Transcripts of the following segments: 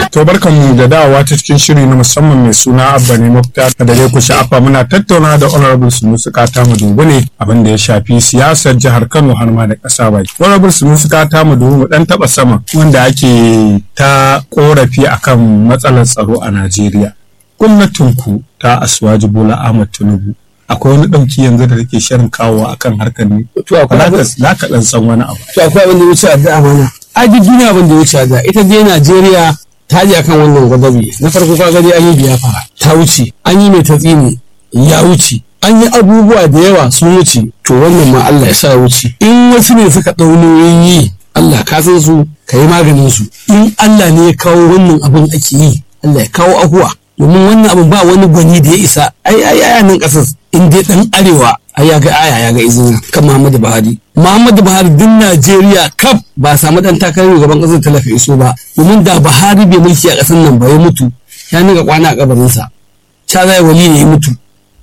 To barkanmu da dawowa ta cikin shiri na musamman mai suna Abba ne mafita da dai ku sha'afa muna tattauna da Honorable Sunusi Kata Madubu ne abin da ya shafi siyasar jihar Kano har ma da ƙasa baki. Honorable Sunusi Kata Madubu mu dan taba sama wanda ake ta korafi akan matsalar tsaro a Najeriya. Gwamnatinku ta Asuwaji Bola Ahmad Tinubu akwai wani ɗauki yanzu da take shirin kawo akan harkar ne. To akwai Za ka ɗan san wani abu. to akwai abin da ya wuce addu'a mana a duk duniya abin da ya wuce addu'a ita dai Najeriya ta ji akan wannan gwadabi na farko ka gani an yi biyafara ta wuce an yi mai tatsini ya wuce an yi abubuwa da yawa sun wuce to wannan ma Allah ya sa ya wuce in wasu ne suka ɗau nauyin yi Allah ka san su ka yi maganin su in Allah ne ya kawo wannan abin ake yi Allah ya kawo ahuwa domin wannan abin ba wani gwani da ya isa ai ai ai nan kasar in dai dan arewa ai ya ga aya ya ga izina kan Muhammadu Buhari Muhammadu Buhari din Najeriya kaf ba samu dan takarar gaban kasar talaka iso ba domin da Buhari bai mulki a kasar nan ba ya mutu ya niga kwana a kabarinsa cha zai wali ne ya mutu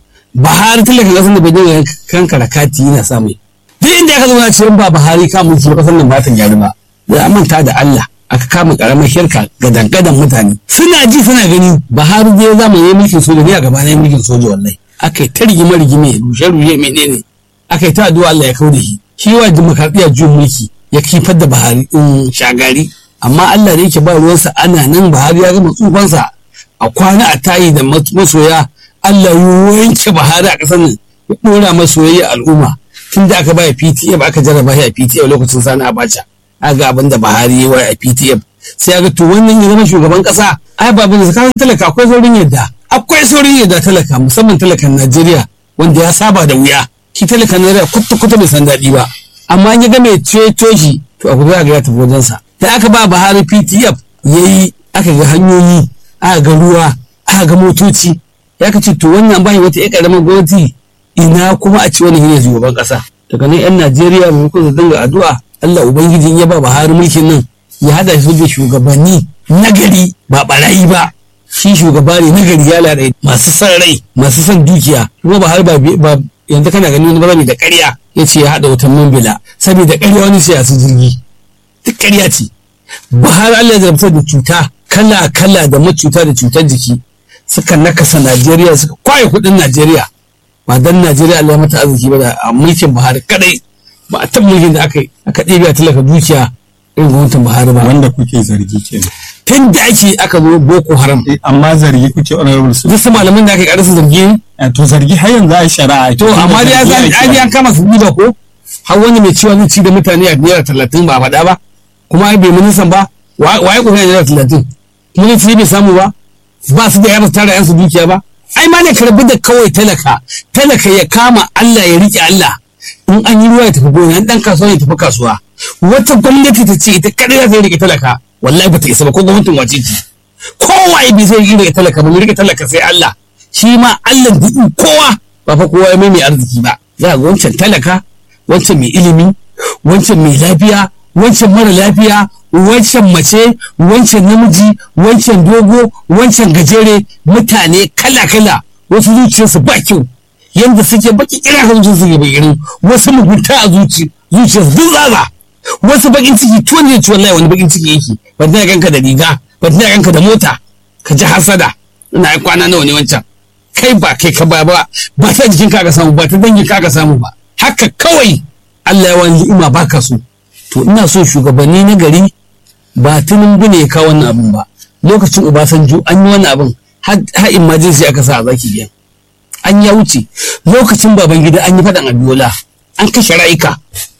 Buhari talaka kasar da bai dinga kankara kati yana samu duk inda aka zo na ce ba Buhari ka mulki kasar nan ba ta gyaru ba da manta da Allah aka kama karamar shirka ga dangadan mutane suna ji suna gani Buhari dai zama yi mulkin soja ne a gaba na mulkin soja wallahi aka yi ta rigime rigime rushe rushe menene aka yi ta addu'a Allah ya kau da shi shi wa demokradiyya juyin mulki ya kifar da Buhari in shagari amma Allah da yake ba ruwansa ana nan Buhari ya gama tsufansa a kwana a tayi da masoya Allah ya wanke Buhari a ƙasar nan ya ɗora masoyayya al'umma tun da aka baya PTF aka jarraba shi a PTF lokacin sani Abacha aga abin da Buhari ya yi a PTF sai ga to wannan ya zama shugaban kasa ai ba bin zakaran talaka akwai saurin yadda akwai saurin yadda talaka musamman talakan Najeriya wanda ya saba da wuya shi talakan Najeriya kwata kwata bai san daɗi ba amma in ya ga mai ceto shi to abu za ga ya tafi wajensa da aka ba Buhari PTF yayi aka ga hanyoyi aka ga ruwa aka ga motoci ya ka ce to wannan bai wata ƴar ƙaramar gwamnati ina kuma a ci wani ne shugaban kasa daga nan 'yan Najeriya maimakon su dinga addu'a Allah Ubangiji ya ba Buhari mulkin nan ya hada shi da shugabanni nagari ba barayi ba shi shugaba ne nagari ya lada masu son rai masu son dukiya kuma Buhari ba yanzu kana ganin wani barami da ƙarya ya ce ya hada wutan mambila saboda ƙarya wani sai su jirgi duk ƙarya ce Buhari Allah ya zartar da cuta kala kala da macuta da cutar jiki suka nakasa Najeriya suka kwaye kuɗin Najeriya ba dan Najeriya Allah ya mata arziki ba da a mulkin Buhari kadai ba a taɓa mulkin da aka yi aka ɗebe a talaka dukiya irin gwamnatin Buhari ba. Wanda kuke zargi kenan. Tun da ake aka zo Boko Haram. Amma zargi kuke honorable su. Duk su malaman da aka yi ƙarasa zargi ne. To zargi har yanzu a shari'a. To amma dai ya san an an kama su ba ko har wani mai ciwon zai ci da mutane a naira talatin ba a faɗa ba kuma ai bai ministan ba waye kuka naira talatin kuma zai ci bai samu ba ba su da yaba tara yansu dukiya ba ai ma ne karbi da kawai talaka talaka ya kama Allah ya riƙe Allah in an yi ruwa ya tafi gona dan kasuwa ya tafi kasuwa wata gwamnati ta ce ita kadai za ta rike talaka wallahi ba ta isa ba ko gwamnatin wace ce kowa ya bi zai rike talaka ba mu rike talaka sai Allah shi ma Allah da kowa ba fa kowa ya mai mai arziki ba za ga wancan talaka wancan mai ilimi wancan mai lafiya wancan mara lafiya wancan mace wancan namiji wancan dogo wancan gajere mutane kala kala wasu zuciyarsu ba kyau yadda suke baki kira kan su suke bakirin wasu mugunta a zuci zuciyar duk zaza wasu bakin ciki tuwon ne ci wallahi wani bakin ciki yake ba ta ganka da riga ba ta ganka da mota ka ji hasada ina yi kwana nawa ne wancan kai ba kai ka ba ba ba ta jikin ka ka samu ba ta dangin ka ka samu ba haka kawai Allah ya wani ni'ima baka so to ina so shugabanni na gari ba tunin ne ya kawo wannan abin ba lokacin Obasanjo an yi wannan abin har emergency aka sa a zaki biyan an ya wuce lokacin baban gida an yi faɗan abiola an kashe rayuka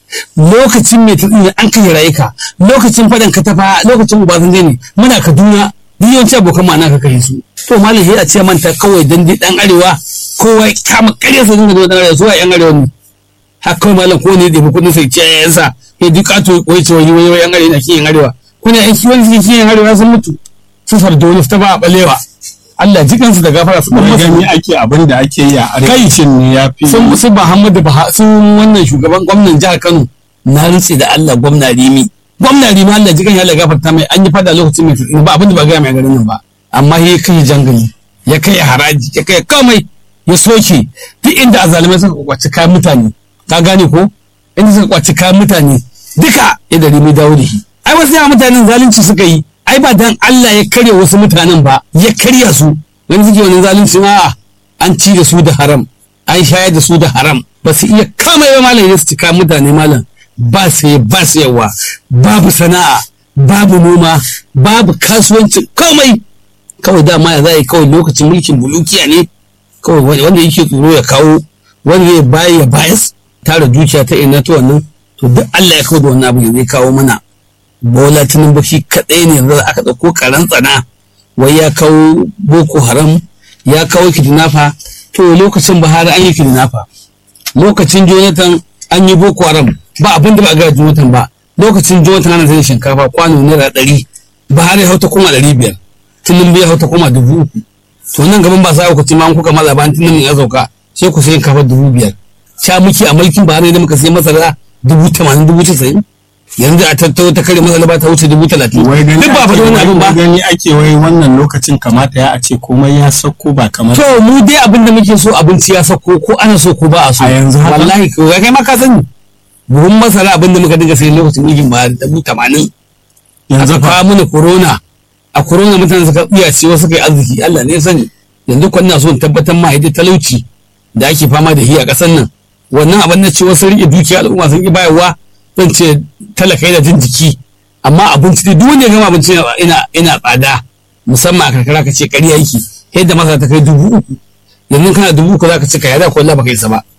lokacin mai tatsina an kashe rayuka lokacin faɗan katafa lokacin obasanjo ne muna kaduna duk yawanci abokan ma ka kashe su to malam sai a ce manta kawai dan dai dan arewa kowa ya kama ƙarya sa dinga dan arewa zuwa yan arewa ne haka kawai malam ko ne da mu kudin sai ce ya sa ya duka to wai ce wani wai yan arewa na kiyin arewa kuna yan kiwon suke kiyin arewa sun mutu su sardauni ta ba a balewa Allah jikansu da gafara su Kuma gani ake abin da ake yi a arewacin ne ya fi. sun su Muhammadu Buhari sun wannan shugaban gwamnan jihar Kano na rutse da Allah gwamna Rimi gwamna Rimi Allah jikan ya Allah gafarta mai an yi fada lokacin mai tsini ba abin da ba ga mai garin nan ba amma ya kai jangali ya kai haraji ya kai komai ya soke duk inda azalimai suka kwaci kayan mutane ka gane ko inda suka kwaci kayan mutane duka ya da Rimi dawo da shi ai wasu yawa mutanen zalunci suka yi ai ba dan Allah ya karya wasu mutanen ba ya karya su wani suke wani zalunci ma an ci da su da haram an shayar da su da haram ba su iya kama yawa malam ya su cika mutane malam ba sai ba sayarwa babu sana'a babu noma babu kasuwanci komai kawai dama ya za a yi kawai lokacin mulkin bulukiya ne kawai wanda yake tsoro ya kawo wanda ya bayi ya bayas tara dukiya ta ina ta wannan to duk Allah ya kawo da wannan abu zai kawo mana bola tinubu shi kaɗai ne yanzu aka ɗauko karan tsana wai ya kawo boko haram ya kawo kidnapper to lokacin buhari an yi kidnapper lokacin jonathan an yi boko haram ba abin da ba a gaya jonathan ba lokacin jonathan ana sai shinkafa kwano naira ɗari buhari ya hauta kuma ɗari biyar tinubu ya hauta kuma dubu uku to nan gaban ba sa ku ci ma kuka maza bayan tinubu ya sauka sai ku sayi kafa dubu biyar sha muke a mulkin buhari da muka sai masara dubu tamanin dubu casa'in yanzu a tattau ta kare masala ba ta wuce dubu talatin wai gani duk ba faɗi wani abin ba gani ake wai wannan lokacin kamata ya a ce komai ya sauko ba kamar to mu dai abin da muke so abinci ya sako ko ana so ko ba a so A yanzu haka? wallahi ko ya kai ma ka sani buhun masara abin da muka dinga sai lokacin mulkin buhari dubu tamanin yanzu aka fa kawo mana corona a corona mutane suka iya ce wasu kai arziki Allah ne ya sani yanzu kwan na so in tabbatar ma hidda talauci da ake fama da shi a ƙasar nan wannan abin na ce wasu rike dukiya al'umma sun ki bayarwa zan ce talaka yana jin jiki amma abinci dai duk wanda ya gama abinci ina ina tsada musamman a karkara ka ce ƙarya yake yadda masara ta kai dubu uku yanzu kana dubu uku za ka ci ka yada ko Allah baka yi sa ba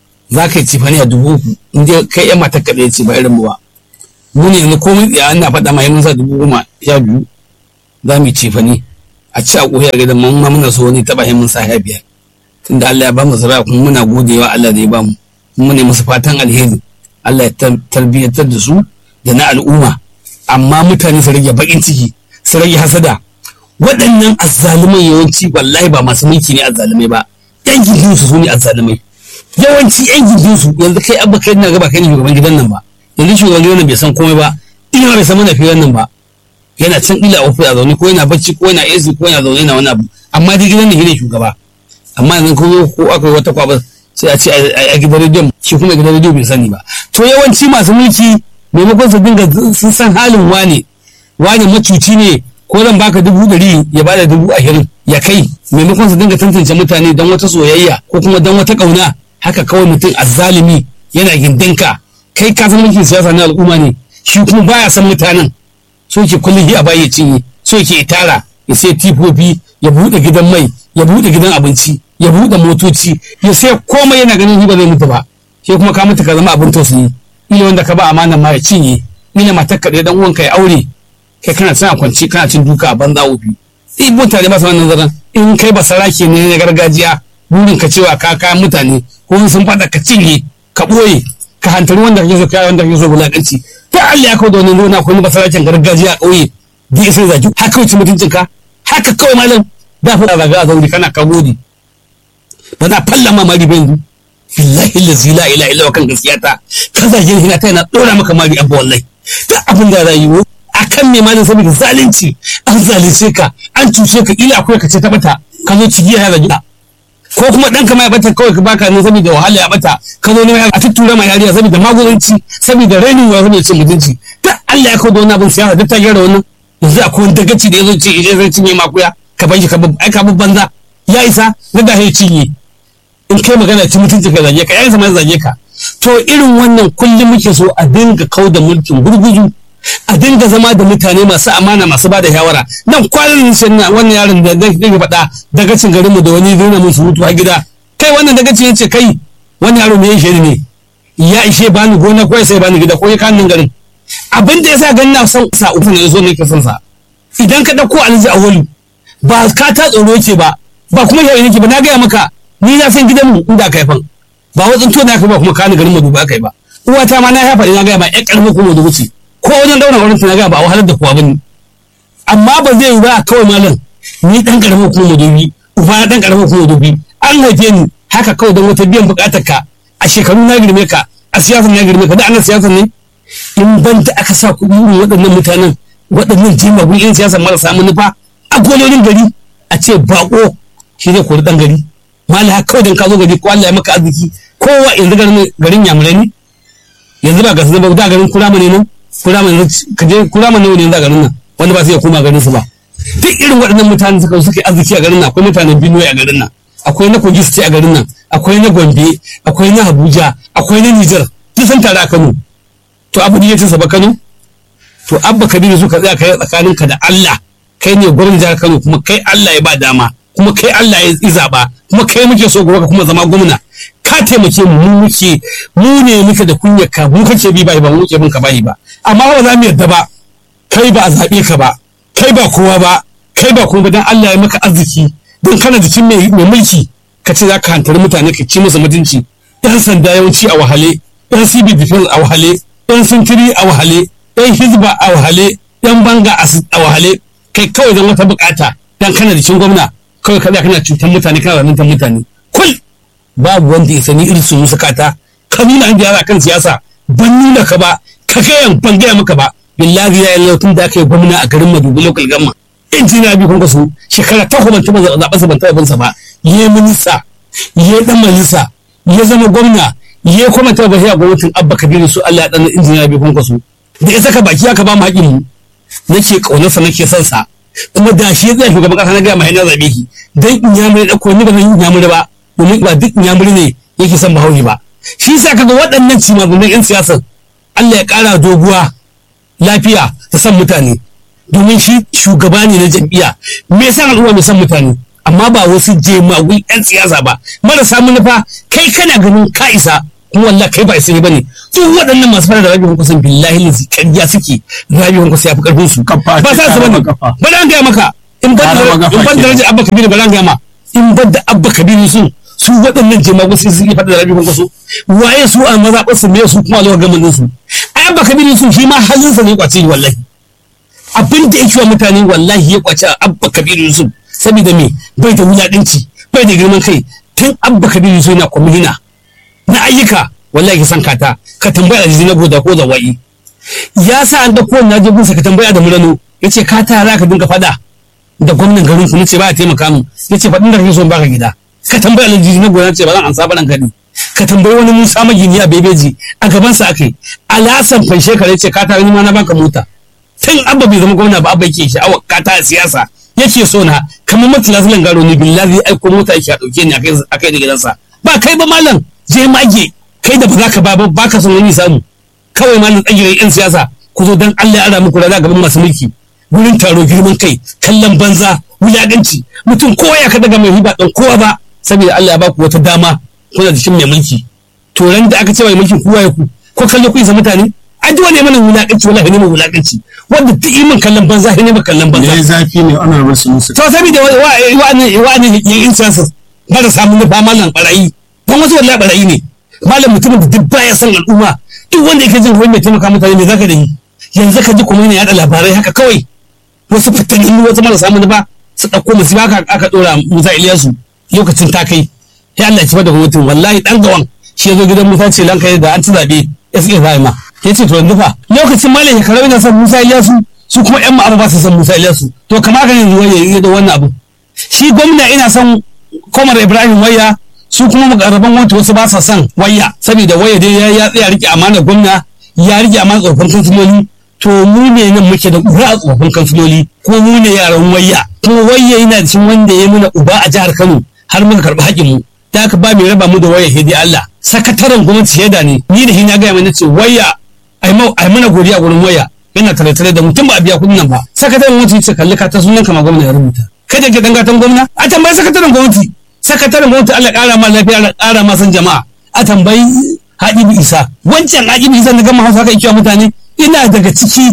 za ka yi cifani a dubu uku in dai kai yan matar kaɗai ce ba irin mu ba mu ne yanzu komai tsaya ana faɗa ma mun sa dubu goma sha biyu za mu yi cefane a ci a ƙoyar gidan mun ma muna so wani taɓa mun sa sha biyar tunda Allah ya ba mu zira kuma muna godewa Allah da ya ba mu mu ne musu fatan alheri Allah ya tar- tarbiyyantar da su da na al'umma amma mutane su rage baƙin ciki su rage hasada waɗannan azzalumai yawanci wallahi ba masu mulki ne azzalumai ba yan gindinsu su ne azzalumai yawanci yan gindinsu yanzu kai abba kai na gaba kai ne shugaban gidan nan ba yanzu shugaban gidan nan bai san komai ba ina bai san mana fiye nan ba yana can ila ofi a zaune ko yana bacci ko yana AC ko yana zaune na wani abu amma dai gidan nan shine shugaba amma yanzu ko zo ko aka yi wata kwaba sai a ce a a gidan rediyon shi kuma gidan rediyo bai sani ba to yawanci masu mulki maimakon su dinga sun san halin wane wane macuci ne ko zan baka dubu ɗari ya bada dubu ashirin ya kai maimakon su dinga tantance mutane don wata soyayya ko kuma don wata ƙauna haka kawai mutum azzalimi yana gindinka kai ka san mulkin siyasa na al'umma ne shi kuma baya san mutanen so ke kullum a baya cinye so ke tara ya sai tifofi ya buɗe gidan mai ya buɗe gidan abinci ya buɗe motoci ya sai komai yana ganin shi ba zai mutu ba sai kuma ka mutu ka zama abin tausayi ila wanda ka ba amanan ma ya cinye ila matar ka ɗaya dan uwanka ya aure kai kana sana kwanci kana cin duka a banza wofi in mutane ba su wannan zaran in kai ba sarake ne na gargajiya burin ka cewa ka kayan mutane ko in sun faɗa ka cinye ka ɓoye ka hantari wanda kake so kai wanda kake so bulakanci ta Allah ya kawo da wani nuna ko ni ba saraken gargajiya a ƙauye da ya sai zaki haka wuce mutuncin ka haka kawai malam da fa zaga a zauri kana ka gode ba za falla ma mari ba yanzu billahi lazi la ilaha illa kan gaskiya ta ka zage ni ta yana dora maka mari abba wallahi duk abin da rayuwa akan me malin saboda zalunci an zalunce ka an cuce ka ila akwai ka ce ta bata ka zo cigiya ya zage ko kuma ɗanka ma ya bata kawai ka baka ne saboda wahala ya bata ka zo ne a tuttura ma yariya saboda magudanci saboda rainin wa saboda cin mutunci ta Allah ya kawo da wani abin siyasa duk ta gyara wannan yanzu akwai wani dagaci da ya zo ce idan zai cinye makuya ka bar shi ka ai ka banza ya isa na da ya cinye in kai magana ci mutunci ka zage ka ya isa ma zage ka to irin wannan kullum muke so a dinga kau da mulkin gurguzu a dinga zama da mutane masu amana masu bada shawara nan kwanan nan na wannan yaron da zai dinga faɗa dagacin garin mu da wani zai mun surutu a gida kai wannan dagacin yace kai wannan yaro me yake ne ya ishe bani gona ko sai bani gida ko ya kan nan garin abin da yasa ganin na son sa uku ne zo ne ka son sa idan ka dauko alhaji awolu ba ka ta tsoro yake ba ba kuma yayi yake ba na gaya maka ni na san gidan mu inda ka haifan ba wajen to na ka ba kuma ka ni garin mu duba kai ba uwata ma na haifa na gaya ma ƴan ƙarfi ko mu dubu ce ko wajen daura wurin tunaga ba a wahalar da kowa bane amma ba zai yi ba kawai malam ni dan karamar kuma madobi uba na dan karamar kuma madobi an haife ni haka kawai don wata biyan bukatar ka a shekaru na girme ka a siyasar na girme ka da ana siyasar ne in ban da aka sa kuɗi irin waɗannan mutanen waɗannan jimagun yan siyasar marasa manufa a gololin gari a ce bako shi zai kori dan gari malam haka kawai dan ka zo gari ko Allah ya maka arziki kowa yanzu garin yamurai ne yanzu ba ga su ba da garin kurama ne nan kurama ne ka je kurama ne wani yanzu a garin nan wanda ba su iya koma garin su ba duk irin waɗannan mutane suka suka yi arziki a garin nan akwai mutanen Benue a garin nan akwai na Kogi State a garin nan akwai na Gombe akwai na Abuja akwai na Niger duk sun tare a Kano to abu ne ya ce ba Kano to abba kabiru su ka tsaya kai tsakaninka da Allah kai ne gwamnati jihar Kano kuma kai Allah ya ba dama kuma kai Allah ya zaba kuma kai muke so gobe ka kuma zama gwamna ka taimake mu mu muke mu ne muke da kunyar ka mu kake bi bai ba mu muke bin ka bai ba amma ba za mu yarda ba kai ba a zabe ka ba kai ba kowa ba kai ba kuma dan Allah ya maka arziki dan kana jikin mai mulki ka ce za ka hantari mutane ka ci musu mutunci yan sanda yawanci a wahale yan civil defense a wahale yan sintiri a wahale yan hizba a wahale yan banga a wahale kai kawai don wata bukata dan kana da cin gwamna kawai kada kana cutar mutane kana zaluntar mutane kul babu wanda ya sani irin su musu kata ka nuna an gyara kan siyasa ban nuna ka ba ka gayan ban gaya maka ba billahi ya yi tun da aka yi gwamna a garin madubi local gamma injiniya bi kun kasu shekara takwas ban taɓa zaɓen sa ban taɓa bin sa ba ya minista ya dan majalisa ya zama gwamna ya kuma taɓa bashi a gwamnatin abba kabiru su Allah ya ɗan injiniya bi kun kasu da ya saka baki aka ba mu haƙin mu nake ƙaunarsa nake son sa kuma da shi zai shugaban ƙasa na gaya mai hanyar zaɓe ki dan inyamuri da ko ni ba zan inyamuri ba domin ba duk inyamuri ne yake son bahaushe ba shi sa kaga waɗannan cimazunan 'yan siyasar Allah ya ƙara doguwa lafiya da son mutane domin shi shugaba ne na jam'iyya me yasa al'umma mai son mutane amma ba wasu jemagun 'yan siyasa ba marasa manufa kai kana ganin ka isa kuma wallahi kai ba isa ne bane duk waɗannan masu fara da rabi kusan billahi lazi ƙarya suke rabi kusan ya fi ƙarfin su ba sa su bane ba da gaya maka in ban da darajar abba kabiru ba da gaya ma in ban da abba kabiru sun su waɗannan jemagun sai suke faɗa da rabi kusan waye su a mazaɓar su me su kuma zuwa gamanin su ai abba kabiru sun shi ma halinsa ne kwace ni wallahi abin da yake wa mutane wallahi ya kwace abba kabiru yusuf saboda me bai da wulaɗinci bai da girman kai tun abba kabiru yusuf yana kwamihina na ayyuka wallahi san kata ka tambaya da na goda ko zawai ya sa an dauko na je gunsa ka tambaya da murano yace ka ta za ka dinga fada da gwamnan garin ku nace ba ya taimaka mu yace fadin da kake so baka gida ka tambaya da na goda ce ba zan ansa ba dan kadi ka tambayi wani Musa magini a bebeji a gaban sa akai alasan fanshe ka yace ka ta ni ma na baka mota tun abba bai zama gwamna ba abba yake sha'awar ka ta siyasa yake so na kamar matalazilan garo ni billahi aiko mota yake a dauke ni a kai da gidansa ba kai ba malam je mage kai da ba za ka ba ba ka son wani samu kawai malam tsagirar yan siyasa ku zo dan Allah ya ara muku da gaban masu mulki gurin taro girman kai kallon banza wulaganci mutum kowa ya ka daga mai riba dan kowa ba saboda Allah ya baku wata dama kuna jikin mai mulki to ran da aka ce mai mulkin kowa ya ku ko kallo ku isa mutane ai duk wani mana wulakanci wallahi ne mai wulakanci wanda duk yi min kallon banza ne mai kallon banza yayi zafi ne ana rasu musu to saboda wa'ani wa'ani yan siyasa ba da samun nufa malam barayi don wasu wallahi barayi ne malam mutumin da duk baya son al'umma duk wanda yake jin wani mai taimaka mutane me zaka da yi yanzu ka ji kuma yana yada labarai haka kawai wasu fitanni wasu marasa manufa su ɗauko musu ba aka ɗora musa iliyasu lokacin ta kai ya Allah ya ci da gwamnatin wallahi dan gawan shi ya zo gidan musa ce lanka da an ci zaɓe ya suke zai ma ya ce to yanzu fa lokacin malam ya karau yana son musa iliyasu su kuma yan ma'aru ba su son musa iliyasu to kamar ka yanzu wani ya yi da wannan abu shi gwamna ina son komar ibrahim waya su kuma makarraban wata wasu ba sa son waya saboda waya dai ya tsaya rike amanar gwamna ya rike amanar tsofin kansiloli to mu ne nan muke da uba a tsofin kansiloli ko mu ne yaran waya kuma waya yana da wanda ya muna uba a jihar kano har muka karɓi haƙƙin mu da haka ba mai raba mu da waya hidi Allah sakataren gwamnati shaida ne ni da hina gaya mana ce waya ai mana godiya gurin waya yana tare-tare da mutum ba a biya kuɗin nan ba sakataren gwamnati ce kalli ka ta sunan kama gwamna ya rubuta kada ke dangatan gwamna a tambayi sakataren gwamnati sakataren gwamnati Allah ƙara ma lafiya Allah ƙara ma san jama'a a tambayi Habibu Isa wancan Habibu Isa na gama Hausa kai kiwa mutane ina daga ciki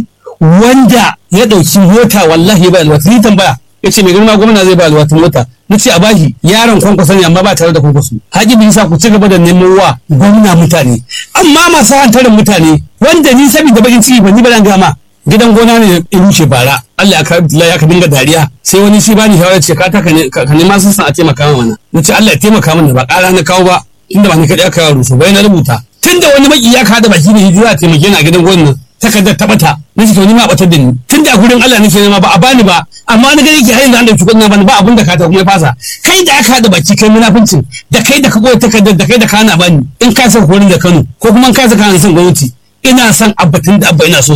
wanda ya ɗauki mota wallahi ba alwata ni tambaya ya ce mai girma gwamna zai ba alwata mota na ce a bashi yaron kwankwaso ne amma ba tare da kwankwaso Habibu Isa ku ci gaba da neman wa gwamna mutane amma masu hantarin mutane wanda ni saboda bakin ciki ba ni ba dan gama gidan gona ne ya rushe bara Allah ya ka dinga dariya sai wani shi bani shawara ce ka ka nema sun san a taimaka mana na ce Allah ya taimaka mana ba ƙara na kawo ba tunda ba ni kaɗai aka yawo rusu bai na rubuta tunda wani maki ya kada baki da hijira a taimake ni a gidan gonan takardar ta bata na ce to ni ma batar da ni tunda a gurin Allah nake nema ba a bani ba amma na gani ke har yanzu an dauki kuɗin na bani ba abun da ka ta kuma ya fasa kai da aka hada baki kai munafincin da kai da ka goya takardar da kai da ka hana bani in ka san horin da Kano ko kuma in ka san kana son gwamnati ina son abbatin da abba ina so na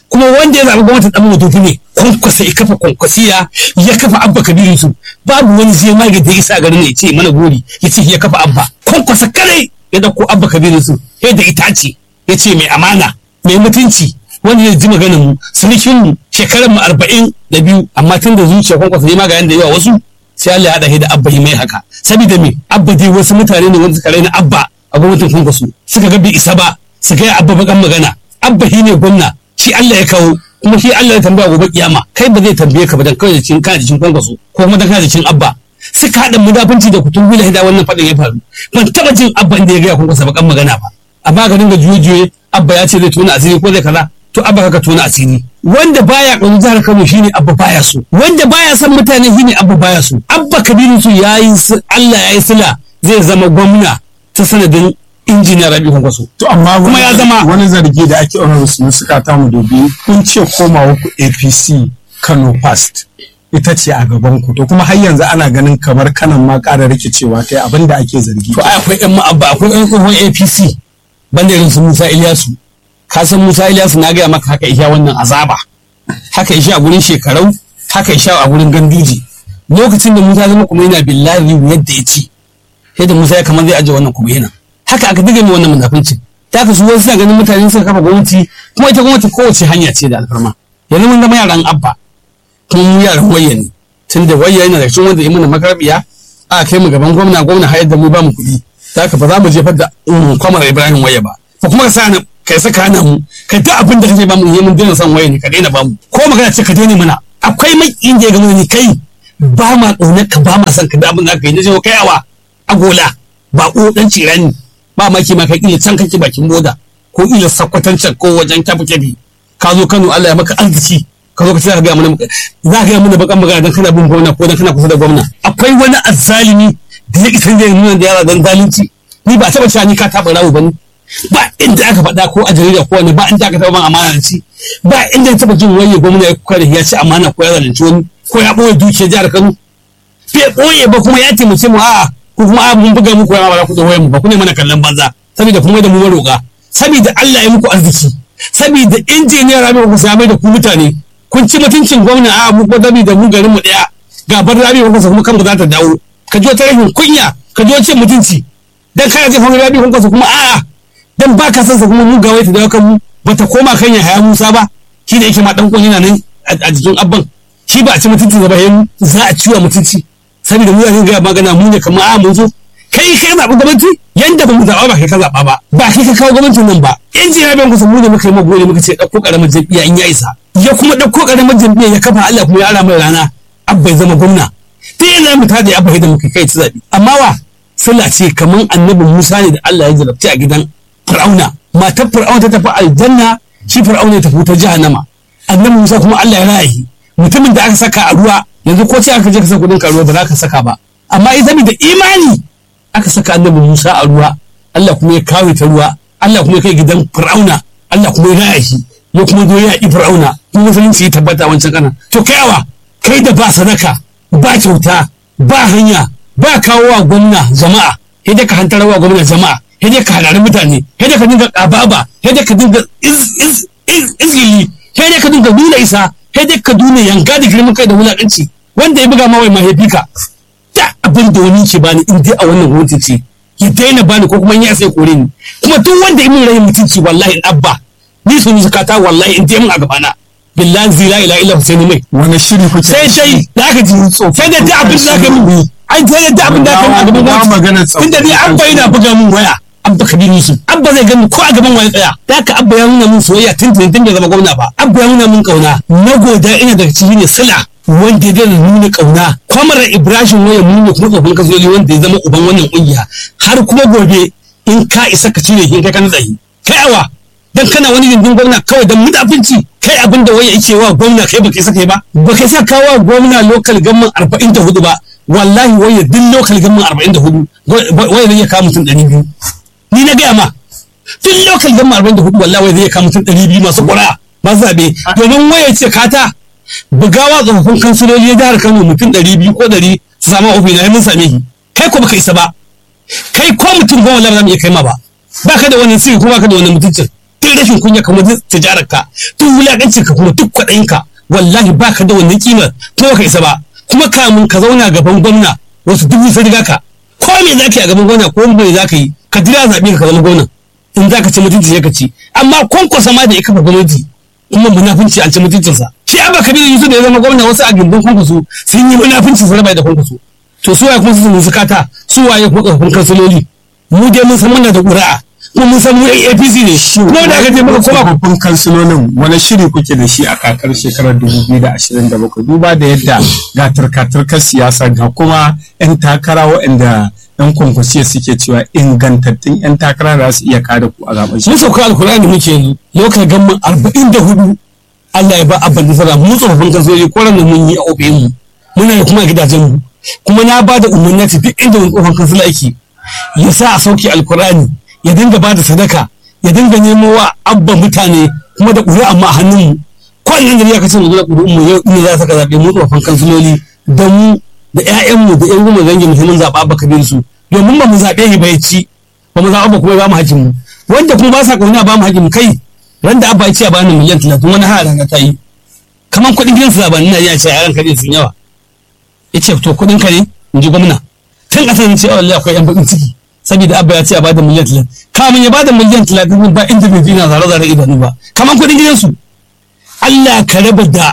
kuma wanda ya zaɓi gwamnatin ɗan mutufi ne kwankwasa ya kafa kwankwasiya ya kafa abba kabiru su babu wani zai mage da ya isa garin ya ce mana gori ya ce ya kafa abba kwankwasa kare ya dauko abba kabiru su ya da itace ya ce mai amana mai mutunci wanda ya ji maganin mu sunukin mu shekarar mu arba'in da biyu amma tun da zuciya kwankwasa ya maganin da yawa wasu sai Allah ya haɗa da abba mai haka saboda me abba dai wasu mutane ne wanda suka raina abba a gwamnatin kwankwaso suka ga bai isa ba su ga abba bakan magana abba shi ne gwamna shi Allah ya kawo kuma shi Allah ya tambaya gobe kiyama kai ba zai tambaye ka ba dan kawai da cin kana da cin kwankwaso ko kuma dan kana da cin abba suka haɗa mudafunci da kutun bila da wannan faɗin ya faru ban taɓa jin abba inda ya gaya kwankwasa bakan magana ba amma ga dinga juye-juye abba ya ce zai tona asiri ko zai kaza to abba kaka tona asiri wanda baya ƙaunar jihar Kano shine abba baya so wanda baya son mutane shine abba baya so abba kabiru su yayi Allah yayi sila zai zama gwamna ta sanadin injiniya Rabi Kwankwaso To amma Kuma ya zama- wani zargi da ake honorable sun suka ta mu dubi kun ce komawa ku APC Kano Past ita ce a gaban ku to kuma har yanzu ana ganin kamar kanan ma ƙara rikicewa ta abin da ake zargi. to ai akwai ƴan ma'abba akwai ƴan tsohon APC banda irin su Musa Ilyasu ka san Musa Ilyasu na gaya maka haka isha wannan azaba haka isha a gurin shekarau haka isha a gurin gandiji lokacin da Musa zama kuma yana billahi yadda ya ci sai da Musa ya kamar zai aje wannan kuma yana haka aka diga mai wannan munafincin ta ka su wasu suna ganin mutane suka kafa gwamnati kuma ita gwamnati kowace hanya ce da alfarma yanzu mun zama yaran abba kuma mu yaran wayya ne tun da wayya yana da cikin wanda ya mana makarbiya a kai mu gaban gwamna gwamna hayar da mu ba mu kuɗi ta ka ba za mu jefar da um, kwamar ibrahim waya ba ko kuma ka sa ni kai saka hana mu kai ta abin da kake ba mu yi mun daina son waya ne ka daina ba mu ko magana ce ka daina mana akwai mai inda ya gama ni kai ba ma ƙaunar ka ba ma son ka da abin da ka yi na ce kai awa agola ba ko dan cirani ba ma ki ma kai kila can kake bakin boda ko ila sakwatancin ko wajen kyafu kyafi ka zo Kano Allah ya maka arziki ka zo ka ce za ka ga mana za ka ga mana bakan magana dan kana bin gwamna ko dan kana kusa da gwamna akwai wani azzalimi da ya isa zai nuna da yara dan zalunci ni ba taba cewa ni ka taba rawu bane ba inda aka faɗa ko a jarida ko wani ba inda aka taba ban amana da ci ba inda taba jin waye gwamna ya kuka da ya ci amana ko ya zalunci wani ko ya ɓoye dukiyar jihar Kano bai ɓoye ba kuma ya taimake mu a'a ko kuma a mun buga muku yawa ba za ku da wayan mu ba ku ne mana kallon banza saboda kuma da mu maroƙa saboda Allah ya muku arziki saboda injiniyar Rabi ku same da ku mutane kun ci mutuncin gwamna a mu gwadabi da mu garin mu daya gabar Rabi ku kuma kan za ta dawo ka ji wata rashin kunya ka ji wata mutunci dan kana jin Rabi ku kuma a'a dan ba ka san sa kuma mu ga wai ta dawo kan mu bata koma kan ya haya Musa ba shi da yake ma dan kun yana nan a jikin abban shi ba a ci mutunci ba yayin za a ciwa mutunci saboda mu yanzu ga magana mu ne kamar a mun zo kai kai zaɓi gwamnati yanda ba mu zaɓa ba kai ka zaɓa ba ba kai ka kawo gwamnatin nan ba in ji rabin kusa mu ne muka yi magori muka ce ɗauko ƙaramar jam'iyya in ya isa ya kuma ɗauko ƙaramar jam'iyya ya kafa Allah kuma ya ara mai rana abba ya zama gwamna ta yi zama ta da abba da muka kai ta zaɓi amma wa sallah ce kamar annabi Musa ne da Allah ya jarabci a gidan Fir'auna matar Fir'auna ta tafi aljanna shi Fir'auna ya tafi ta jahannama annabi Musa kuma Allah ya rayi mutumin da aka saka a ruwa yanzu ko ce aka je ka saka kudin karuwa ba za ka saka ba amma ita da imani aka saka annabi Musa a ruwa Allah kuma ya kawo ta ruwa Allah kuma ya kai gidan Fir'auna Allah kuma ya raya shi ya kuma zo ya yi Fir'auna kuma musulunci ya tabbata wancan kana to kai awa kai da ba sadaka ba kyauta ba hanya ba kawo wa gwamna jama'a sai dai ka hantar wa gwamna jama'a sai dai ka halari mutane sai dai ka dinga kababa sai dai ka dinga izgili sai dai ka dinga nuna isa sai dai ka duna yanka da girman kai da wulakanci wanda ya buga ma wai mahaifi ka da abin da wani ke bani in dai a wannan gwamnati ce ya daina bani ko kuma in ya sai kore ni kuma duk wanda ya min rayin mutunci wallahi abba ni sun zakata wallahi in dai mun a gabana billahi zila ila illa husaini mai wani shiri kuke sai dai da aka ji sai dai da abin da aka min ai sai da abin da aka min a gaban Ba magana gwamnati tunda ni abba yana buga min waya abba kabiru yusuf abba zai gani ko a gaban wani tsaya da haka abba ya nuna min soyayya tun tun tun bai zama gwamna ba abba ya nuna min kauna na goda ina daga ciki ne sila wanda ya dana nuna kauna kwamar ibrahim waya nuna kuma tsofin kasoli wanda ya zama uban wannan kungiya har kuma gobe in ka isa ka cire shi kai ka tsayi kai awa dan kana wani gindin gwamna kawai dan mudafinci kai abin da waya yake wa gwamna kai baka isa kai ba baka isa kawo gwamna local gamman 44 ba wallahi waya duk local gamman 44 waya zai iya kawo mutum 200 ni na gaya ma duk lokal gama arba'in da hudu wallahi wai zai kama mutum ɗari biyu masu ƙura ba zaɓe domin waya ce kata bugawa tsofaffin kansiloli ya jihar kano mutum ɗari biyu ko ɗari su samu ofi na mun same shi kai ko baka isa ba kai ko mutum goma lamar iya kai ma ba ba ka da wani sirri ko ba ka da wani mutuncin duk rashin kunya kamar duk tijarar ka duk wulakancin ka kuma duk kwaɗayin ka wallahi baka da wannan kimar kuma ka isa ba kuma kamun ka zauna gaban gwamna wasu dubu sun riga ka ko me za ka yi a gaban gwamna ko me za ka yi ka jira zaɓe ka zama gwamna in za ka ci mutunci ya ka ci amma kwankwasa ma da ya kafa gwamnati kuma munafunci an ci mutuncinsa shi abba kabiru yusuf da ya zama gwamna wasu a gindin kwankwaso sun yi munafunci su raba da kwankwaso to su waye kuma su sun kata su waye kuma tsofafin kansiloli mu dai mun san muna da ƙuri'a kuma mun san mu yan apc ne kuma da aka je muka koma tsofaffin kansilolin wani shiri kuke da shi a kakar shekarar 2027 duba da yadda ga turka-turkar siyasa ga kuma 'yan takara waɗanda 'yan kwankwasiya suke cewa ingantattun 'yan takara da su iya kada ku a zaben mun sauka alkur'ani muke yanzu lokacin gamman arba'in da hudu Allah ya ba abban nasara mu tsofaffin kansiloli ko ran da mun yi a ofin mu muna da kuma a gidajen mu kuma na ba da umarni duk inda wani tsohon kansila yake ya sa a sauke alkur'ani ya dinga ba da sadaka ya dinga nemo wa abba mutane kuma da ƙuri'a amma a hannun mu kwanan gari ya kace mu da ƙuri'un mu yau ina za saka zaɓe mu tsofaffin kansiloli da mu da ƴaƴan mu da ƴan goma zangi muhimmin zaɓa abba kabir su domin ba mu zaɓe shi ba ya ci ba mu zaɓa ba kuma ba mu hakkin mu wanda kuma ba sa ƙauna ba mu hakkin mu kai ran da abba ya ce a bani miliyan talatin wani har rana ta yi kamar kuɗin gidan su zaɓa ina iya ce a yaran kaɗai sun yawa ya ce to kuɗin ka ne in ji gwamna tun ƙasar ne ce a wallahi akwai ƴan baƙin ciki saboda abba ya ce a bada miliyan talatin kamun ya bada miliyan talatin ba inda bai na zare zare idanu ba kamar kuɗin gidansu Allah ka raba da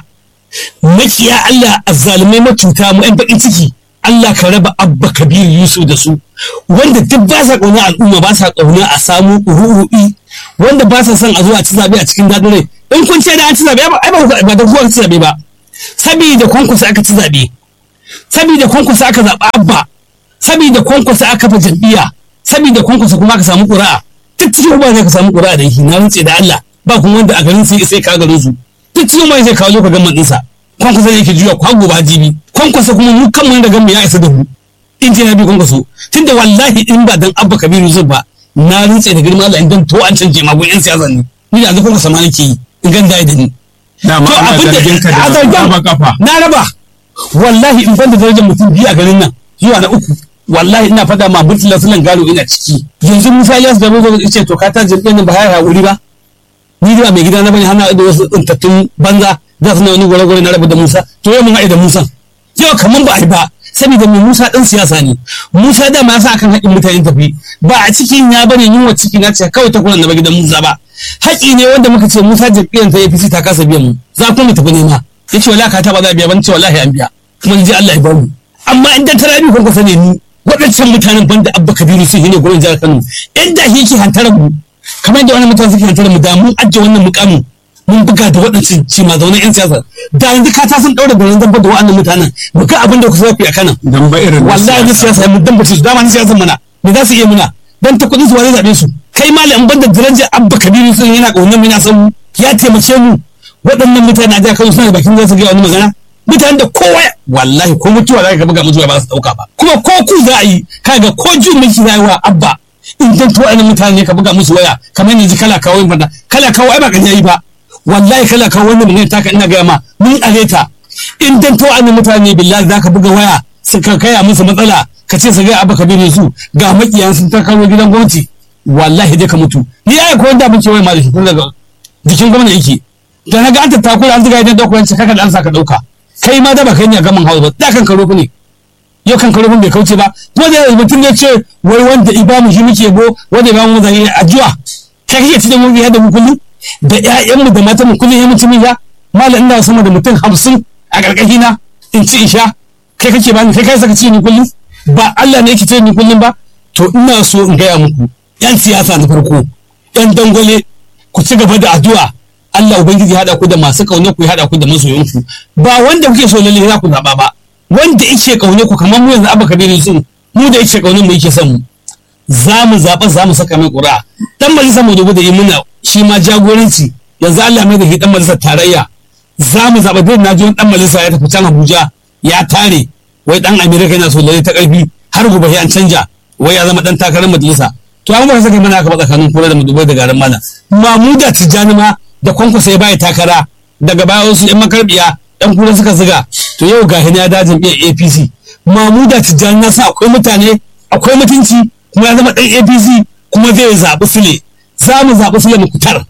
makiya Allah azzalumai macuta mu ƴan baƙin ciki Allah ka raba abba kabiru yusuf da su wanda duk ba sa ƙauna al'umma ba sa ƙauna a samu ru'u'i wanda ba sa son a zo a ci zaɓe a cikin daɗin rai in kun ce da an ci zaɓe ai ba da kuwa ci zaɓe ba saboda kwankwasa aka ci zaɓe saboda kwankwasa aka zaɓa abba saboda kwankwasa aka fa jam'iyya saboda kwankwasa kuma aka samu ƙura'a duk cikin ba ne ka samu ƙura'a da yake na rantse da Allah ba kuma wanda a garin sai sai ka garin su duk cikin ba zai kawo lokacin gamman ɗinsa kwankwasa ne yake juya kwago ba jibi kwankwasa kuma mu kan wanda gamman ya isa da mu in ce na bi kwankwaso tunda wallahi in ba dan abba kabiru zai ba na rantse da girma Allah in dan to an canje magun yan siyasa ne ni da zafin kwankwasa ma nake yi in gan da ni dama ana zargin ka da raba kafa na raba wallahi in ban da darajar mutum biyu a garin nan zuwa na uku wallahi ina fada ma murtala sunan gado ina ciki yanzu musa ilyas da mazo ce to ka ta jirgin nan ba ya haƙuri ba ni da mai gida na bane hana da wasu tsintattun banza za su na wani gware-gware na rabu da musa to yau mun haɗe da musa yau kaman ba a yi ba saboda mai musa ɗan siyasa ne musa da ma sa akan haƙin mutane tafi ba a cikin ya bane yunwa ciki na ce kawai ta kuran da ba gidan musa ba haƙi ne wanda muka ce musa jam'iyyar ta apc ta kasa biyan mu za ku mu tafi nema ya ce wallahi ka ta ba za a biya ban ce wallahi an biya kuma ji Allah ya bamu amma in dan tarabi kun kusa ne ni waɗancan mutanen banda abba kabiru sun yi ne gwamnatin jihar kano yadda shi yake hantarar mu kamar da wannan mutane suke hantarar mu da mun ajiye wannan mukamin mun buga da waɗancan ci ma zaune yan siyasa da yanzu ka ta sun ɗaura da nan zamba da waɗannan mutanen mu ga abin da ku zafi a kanan dan ba irin wallahi ni siyasa mun dan bace su dama ni siyasa mana me za su iya muna dan ta kuɗin su wani zaɓe su kai malam banda darajar abba kabiru sun yana ƙaunar mu yana son mu ya taimake mu waɗannan mutane a jihar kano suna da bakin za su ga wani magana mutanen da kowa wallahi ko mutuwa za ka buga mutuwa ba su dauka ba kuma ko ku za a yi kaga ko jin miki za wa abba in dan to wa'annan mutane ka buga musu waya kamar yanzu kala kawo yin fada kala kawo ai ba kan yayi ba wallahi kala kawo wannan mun taka ina ga ma mun areta in dan to wa'annan mutane billahi za ka buga waya suka kaya musu matsala ka ce su ga abba ka bi su ga makiyan sun ta kawo gidan gwamnati wallahi dai ka mutu ni ai ko wanda mun ce wai ma da shi tun daga jikin gwamnati yake da na ga an tattakura an zuga idan dauko yanci kaka da an saka dauka kai ma da ba kai ne a gaman hawa ba da kan karo ne yau kan karo bai kauce ba ko da mutum ya ce wai wanda ibamu shi muke bo wanda ibamu mu zai addu'a kai kake cikin mun ya da mu kullum da ƴaƴan mu da matan mu kullum ya mutum ya malam ina sama da mutum hamsin a karkashi na in ci in sha kai kake bani kai kai saka ci ni kullum ba Allah ne yake ce ni kullum ba to ina so in gaya muku yan siyasa na farko yan dangwale ku ci gaba da addu'a Allah Ubangiji ya haɗa ku da masu ƙaune ku ya haɗa ku da masoyanku ba wanda kuke so lalle za ku zaɓa ba wanda yake ƙaune ku kamar mu yanzu abaka kabiru sun mu da yake ƙaune mu yake son mu za mu zaɓa za mu saka mai ƙura dan majalisar mu dubu da yi muna shi ma jagoranci yanzu Allah mai da shi dan majalisar tarayya za mu zaɓa duk na ji dan majalisa ya tafi can Abuja ya tare wai dan Amerika yana so lalle ta ƙarfi har gobe an canja wai ya zama dan takarar majalisa to amma ba saka mana aka ba tsakanin kura da mudubai da garin mana mamuda tijjani ma da kwankwasa ya baya takara daga baya wasu yan makarbiya yan kura suka ziga to yau ga ya dajin iya apc mamuda tijjani na sa akwai mutane akwai mutunci kuma ya zama dan apc kuma zai zaɓi sule za mu zaɓi sule mukutar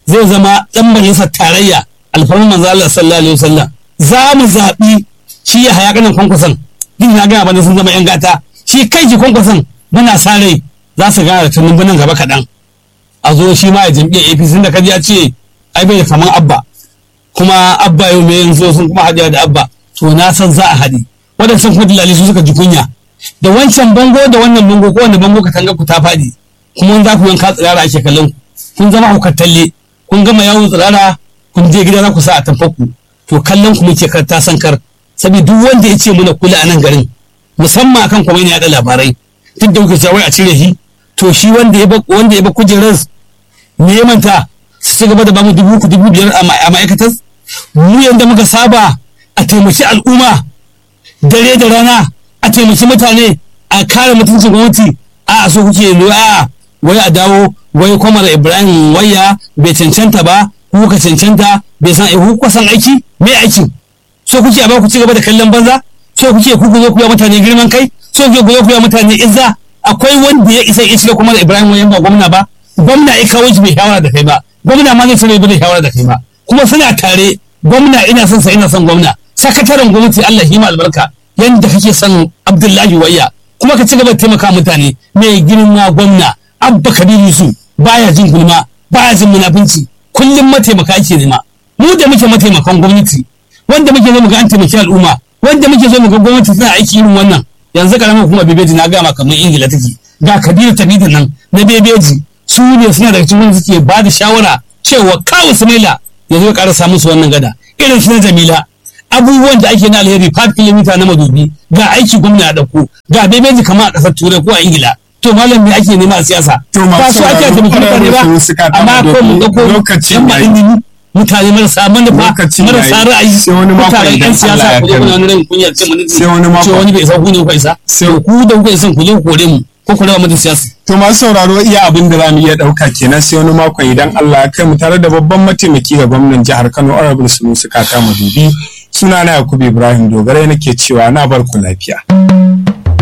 zai zama dan majalisar tarayya alfarman manzo Allah sallallahu alaihi wasallam za mu zaɓi shi ya haya kanin kwankwason din na gaya bane sun zama yan gata shi kai ki kwankwason muna sa rai za su gana da tunan nan gaba kaɗan a zo shi ma a jam'iyyar APC da kaji ya ce ai bai da kaman abba kuma abba yau mai yanzu sun kuma haɗewa da abba to na san za a haɗe waɗancan kuma dilali su suka ji kunya da wancan bango da wannan bango ko wanda bango ka tanga ku ta faɗi kuma za ku yanka tsirara ake kallon ku kun zama hukar talle kun gama yawon tsirara kun je gida za ku sa a tamfaku to kallon ku muke kar ta sankar saboda duk wanda ya ce muna kula a nan garin musamman akan kuma ne yaɗa labarai duk da kuke cewa a cire shi to shi wanda ya ba wanda ya ba kujerar me ya manta su ci gaba da bamu dubu uku dubu biyar a ma'aikatar mu yadda muka saba a taimaki al'umma dare da rana a taimaki mutane a kare mutuncin gwamnati a so kuke lura wai a dawo wai kwamar ibrahim waya bai cancanta ba ku ka cancanta bai san ku kuka san aiki me aikin so kuke a ba ku ci gaba da kallon banza so kuke ku ku zo ku yi mutane girman kai so kuke ku zo ku yi mutane izza akwai wanda ya isa ya shiga kwamar ibrahim waya ba gwamna ba gwamna ya kawo shi bai shawara da kai ba gwamna ma zai cire bai shawara da kai ba kuma suna tare gwamna ina son sa ina son gwamna sakataren gwamnati Allah shi ma albarka yanda kake son Abdullahi Wayya kuma ka ci gaba da taimaka mutane mai girma gwamna Abba Kabir Yusuf baya jin gulma baya jin munafunci kullum mataimaka ake nema mu da muke mataimakan gwamnati wanda muke zo mu ga an taimaki al'umma wanda muke zo mu ga gwamnati tana aiki irin wannan yanzu karamar kuma bebeji na gama kamar ingila take ga kabiru tabida nan na bebeji su ne suna daga cikin wanda suke ba da shawara cewa kawo sumaila ya zo ya ƙara musu wannan gada irin shi na jamila abubuwan da ake na alheri 5 kilomita na madubi ga aiki gwamna a ɗauko ga bebeji kamar a ƙasar turai ko a ingila to malam me ake nema a siyasa To masu ba su ake sauraro, taimaki mutane ba ƙwararru suka amma kama ko mu doki, ɗauko lokaci yan yayi. ilimi mutane marasa manufa Lokaci marasa yayi. ra'ayi Sai wani mako mutanen idan yan Allah siyasa ya ku zo kai mu. kuna wani ran kunya ce mun Sai wani mako. ce wani bai isa ku ne ku isa Sai- to ku da kuka isa ku zo ku kore mu ko ku raba mu da siyasa To masu sauraro iya abin da zamu iya ɗauka kenan sai wani makon idan Allah ya kai mu tare da babban mataimaki ga gwamnan jihar Kano Honorable Sunusi Kaka Madubi. Sunana Yakubu Ibrahim Dogare nake cewa na bar ku lafiya.